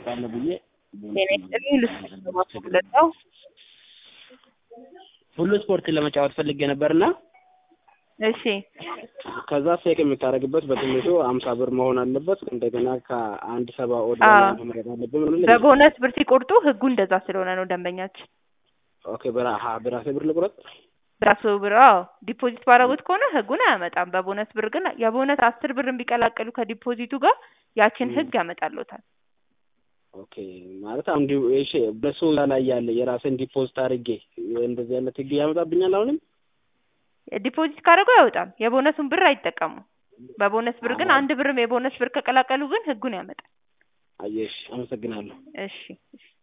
እጫወታለሁ ብዬ ጤና ይስጥልኝ ልስጥሽ ለማስገለጫው ሁሉ ስፖርትን ለመጫወት ፈልጌ ነበርና እሺ ከዛ ፌክ የምታደርግበት በትንሹ አምሳ ብር መሆን አለበት። እንደገና ከአንድ ሰባ ኦድ አዎ። በላይ መምረጥ አለብን። ምን ልል- በቦነስ ብር ሲቆርጡ ህጉ እንደዛ ስለሆነ ነው ደንበኛችን ኦኬ በራ- ሀ በራሴ ብር ልቁረጥ። በራሱ ብር አዎ ዲፖዚት ባደረጉት ከሆነ ህጉን አያመጣም። በቦነስ ብር ግን የቦነስ አስር ብር ቢቀላቀሉ ከዲፖዚቱ ጋር ያችን ህግ ያመጣልዎታል። ኦኬ ማለት አሁን ዲ- እሺ በሱ ላይ ያለ የራስን ዲፖዚት አድርጌ እንደዚህ አይነት ህግ ያመጣብኛል አሁንም ዲፖዚት ካደረጉ አይወጣም። የቦነሱን ብር አይጠቀሙም። በቦነስ ብር ግን አንድ ብርም የቦነስ ብር ከቀላቀሉ ግን ህጉን ያመጣል። አየሽ፣ አመሰግናለሁ። እሺ እሺ